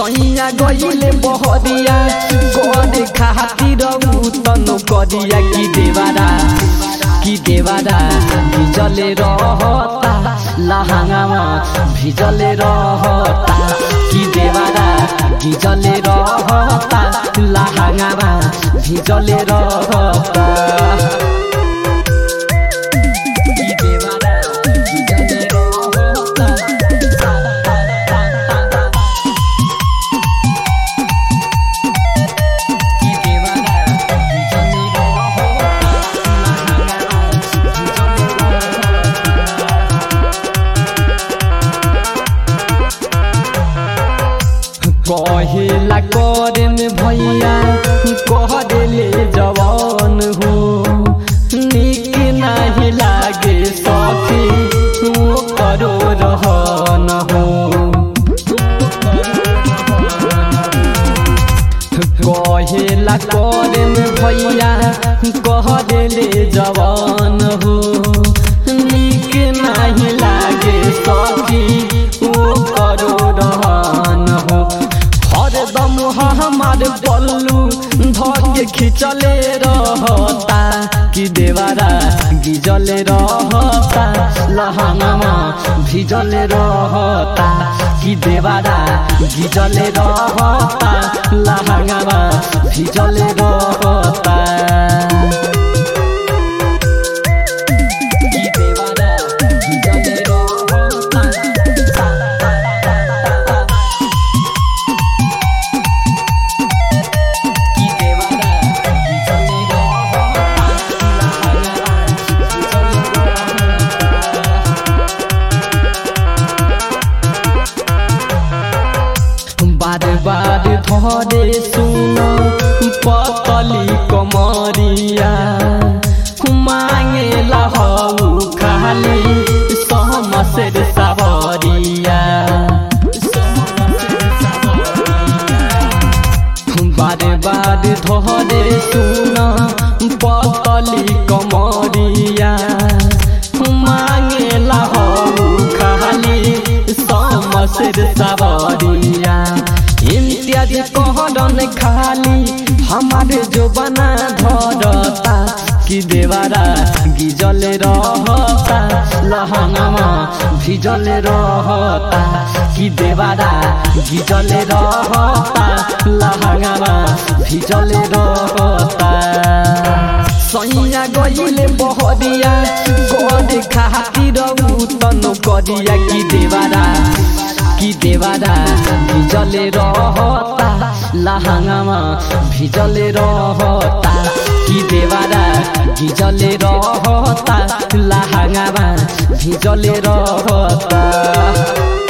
सैया गईले बहरिया करे खातिर तन करिया की देवारा की देवारा भिजले रहता लहंगामा भिजले रहता की देवारा भिजले रहता लहंगामा भिजले रहता की देवारा भिजले रहता की देवारा भिजले कहेला करे में भैया कह देले जवान हो निक नहीं लागे सखी वो करो रहन हो कहेला करे में भैया कह देले जवान हो निक नहीं लागे सखी वो करो रहन हो हरदम हमार पल्लू धके खिंचले रहता कि देवारा गिजले रहता लहंगमा भिजले रहता कि देवारा गिजले रहता लहंगमा भिजले रहता कि देवारा गिजले रहता की देवारा भिजले बार बार धरे सुन पतली कमरिया मांगे लहू खाली सहमसेर सावरिया बारे बारे धरे सुन पतली कमरिया मांगे लहू खाली समसेर सावरिया इम्तियाज कहरन खाली हमारे जो बना धरता कि देवारा गिजले रहता लहंगमा भिजले रहता कि देवारा गिजले रहता लहंगमा भिजले रहता सैया गईले बहरिया गरे खातिर तन करिया कि देवारा कि देवारा भिजले रहता लहंगामा भिजले रहता कि देवारा भिजले रहता लहंगामा भिजले रहता